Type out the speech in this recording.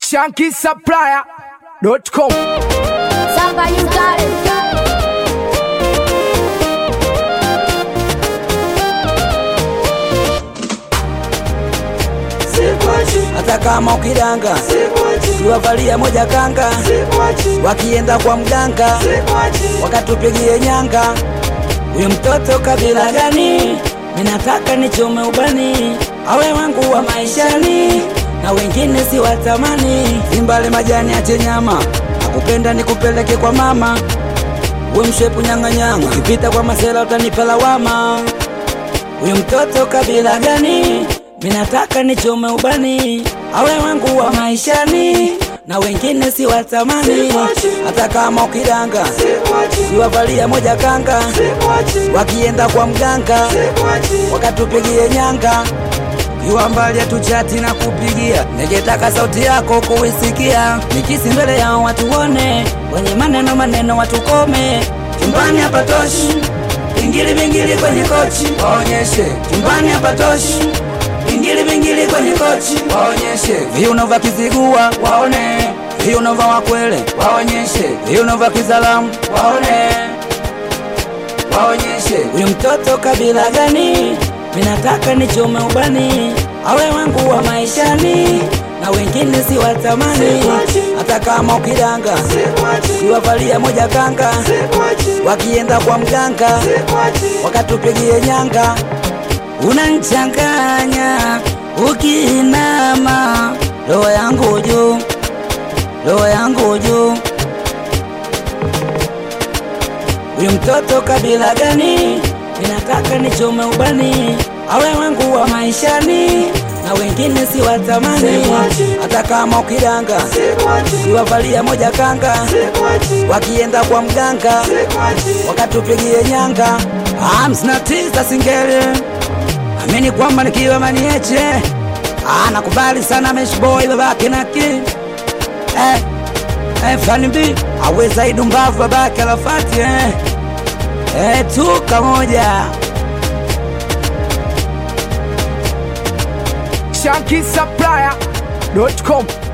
shankisupplier.com. Somebody got it. hata kama ukidanga kiwavalia moja kanga wakienda kwa mganga wakatupigie nyanga huyu mtoto kabila gani minataka nichome ubani awe wangu wa maishani na wengine si watamani imbale majani ache nyama akupenda nikupeleke kwa mama we mshepu nyang'anyanga ukipita kwa masela utanipa lawama huyu mtoto kabila gani minataka nichome ubani awe wangu wa maishani na wengine si watamani hata kama ukidanga kiwavalia moja kanga wakienda kwa mganga wakatupigie nyanga kiwa mbali hatuchati na kupigia ningetaka sauti yako kuisikia nikisi mbele yao watuone wenye maneno maneno watukome chumbani hapatoshi vingili vingili kwenye kochi waonyeshe chumbani hapatoshi vingili vingili kwenye kochi waonyeshe viuno vya kizigua waone viuno vya wakwele waonyeshe viuno vya kizalamu waone waonyeshe huyu mtoto kabila gani minataka nichome ubani awe wangu wa maishani na wengine si watamani hata kama ukidanga kiwavalia moja kanga wakienda kwa mganga wakatupigie nyanga unanchanganya ukiinama roho yangu juu roho yangu juu huyu mtoto kabila gani ninataka nichome ubani awe wangu wa maishani na wengine si watamani hata kama ukidanga kiwavalia moja kanga wakienda kwa mganga wakatupigie nyanga hamsini na tisa singeli amini kwamba nikiwa manieche Ah, nakubali sana meshboy babake naki eh, eh, fani mbi aweza idumbavu babake alafati eh. Eh, tuka moja shankisupplier.com.